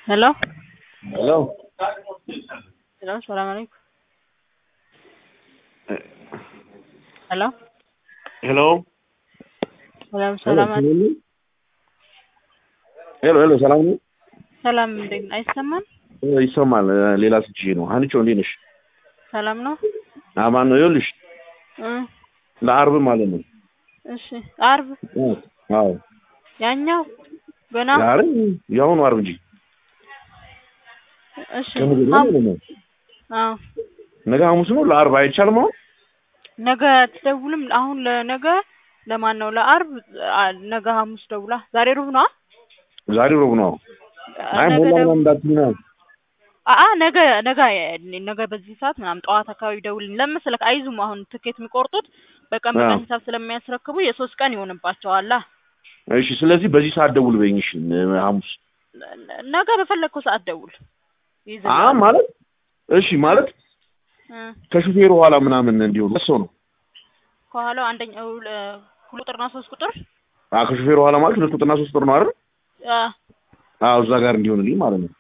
Hello? Hello. Hello, salaam alaikum. Hello? Hello. Hello, ሰላም አለ ሄሎ ሄሎ፣ ሰላም ነው? ሰላም እንዴት ነው? አይሰማም? ይሰማል። ሌላ ስልክ ነው። ሀኒቾ እንዴት ነሽ? ሰላም ነው? አማን ነው። ይኸውልሽ እ ለአርብ ማለት ነው። እሺ አርብ እ አዎ ያኛው ገና ዛሬ የአሁኑ አርብ እንጂ እሺ ከነገ ሐም- ማለት ነው። አዎ ነገ ሐሙስ ነው። ለአርብ አይቻልም አሁን ነገ አትደውልም? አሁን ለነገ ለማን ነው? ለአርብ አ- ነገ ሐሙስ ደውላ ዛሬ ሩብ ነው? ዛሬ ሮብ ነው። አይ ነገ ሞላ ደው- ምናምን እንዳትዪ ነው። አአ ነገ ነገ ነገ በዚህ ሰዓት ምናምን ጠዋት አካባቢ ደውልኝ። ለምን መሰለህ አይዙም አሁን ትኬት የሚቆርጡት በቀን በቀን አዎ። ሂሳብ ስለሚያስረክቡ የሶስት ቀን ይሆንባቸዋል። እሺ፣ ስለዚህ በዚህ ሰዓት ደውል በይኝ። እሺ፣ ሐሙስ ነገ በፈለግከው ሰዓት ደውል። አ ይይዝልሃል። ማለት እሺ፣ ማለት እ ከሹፌሩ ኋላ ምናምን እንዲሆን ሰው ነው። ከኋላው አንደኛው ለ- ሁለት ቁጥርና ሶስት ቁጥር አ ከሹፌሩ ኋላ ማለት ሁለት ቁጥርና ሶስት ቁጥር ነው አይደል? አ አዎ፣ እዛ ጋር እንዲሆንልኝ ማለት ነው።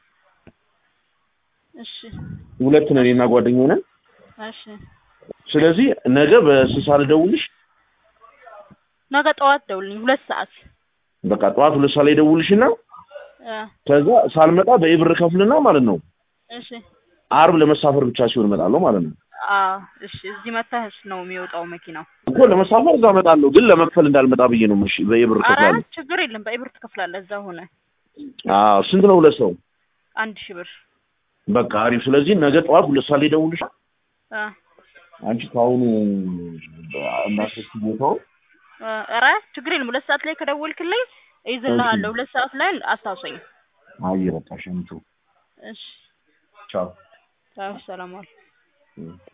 እሺ ሁለት ነን እኔና ጓደኛዬ ነን። እሺ ስለዚህ ነገ በስንት ሰዓት ልደውልሽ? ነገ ጠዋት ደውልኝ ሁለት ሰዓት በቃ ጠዋት ሁለት ሰዓት ላይ ደውልሽና አ ከዛ ሳልመጣ በኢብር ከፍልና ማለት ነው እሺ አርብ ለመሳፈር ብቻ ሲሆን እመጣለሁ ማለት ነው። አ እሺ እዚህ መታህስ ነው የሚወጣው መኪናው። እኮ ለመሳፈር እዛ እመጣለሁ፣ ግን ለመክፈል እንዳልመጣ ብዬ ነው። እሺ በኢብር ኧረ ከፍላለሁ። ችግር የለም በኢብር ትከፍላለህ እዛ ሆነ አዎ ስንት ነው? ሁለት ሰው አንድ ሺህ ብር በቃ አሪፍ። ስለዚህ ነገ ጠዋት ሁለት ሰዓት ላይ ደውልሽ። አ አንቺ ከአሁኑ እናስስ ቦታው አ ኧረ ችግር የለም ሁለት ሰዓት ላይ ከደወልክልኝ እይዝልሃለሁ። ሁለት ሰዓት ላይ አስታውሰኝ። አይ በቃ ሸምቹ እሺ ቻው። ሰላም ዋል።